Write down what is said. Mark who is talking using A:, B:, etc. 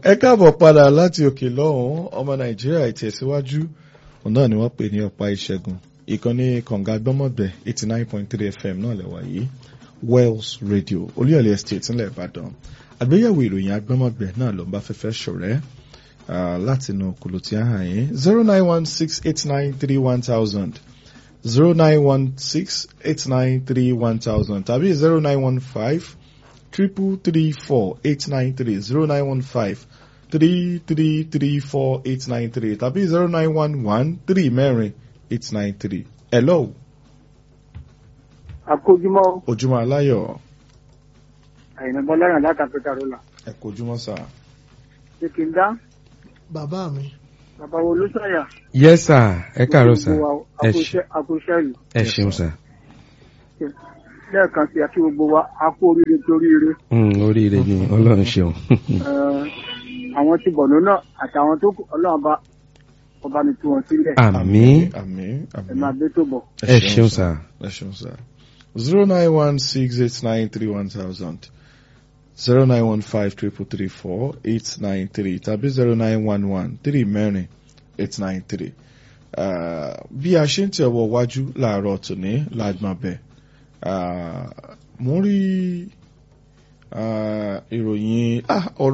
A: ẹ káàbọ̀ padà láti òkè lọ́hùn-ún ọmọ nàìjíríà ìtẹ̀síwájú òun náà ni wọ́n pè ní ọ̀pá ìṣẹ́gun ìkànnì kànga gbọ́mọ̀gbẹ́ eighty nine point three fm náà lẹ́wà yìí wells radio olúyọ̀lẹ̀ estate ńlẹ̀ ìbàdàn àgbéyẹ̀wò ìròyìn agbọ́mọ̀gbẹ́ náà ló ń bá fẹ́fẹ́ ṣọ̀rẹ́ láti inú kùlù tí a hàn yín zero nine one six eight nine three one thousand zero nine one six eight nine three one thousand tàbí zero nine one five triple three four eight nine three zero nine one five three three three four eight nine three tàbí zero nine one one three mẹ́rin eight nine three. hello.
B: àkójúmọ́
A: ojúmọ́ aláyọ̀
B: àyìnbó bọ́láyàn láti àpẹta rọ́là
A: ẹ kò ojúmọ́ sà.
B: ṣé kí n dá
C: bàbá mi
B: bàbá wo ló sọ̀yà.
D: yes sir ẹ káàárọ̀ sir ẹ ṣe
B: àkóṣẹ́ yìí
D: ẹ ṣeun sir
B: lẹ́ẹ̀kan sí àti gbogbo wa a kú oríire torí ire
D: Mm, oríire ni ọlọ́run ṣeun
B: àwọn tí bọ̀nú náà àtàwọn tó kù ọlọ́run bá ọba mi tú wọn sílẹ̀
D: àmín
A: àmín
B: ẹ máa
A: àmín.
B: bẹ́ tó bọ̀.
D: ẹ ṣeun sir
A: ẹ ṣeun sà. zero nine one six eight nine three one thousand zero nine one five triple three four eight nine three tàbí zero nine one one three mẹ́rin eight nine three. bí a ṣe ń tẹ̀ wọ wájú láàárọ̀ tòní lágbọ̀n bẹ́ẹ̀ mo ń rí ah, ìròyìn ah, ọ̀rọ̀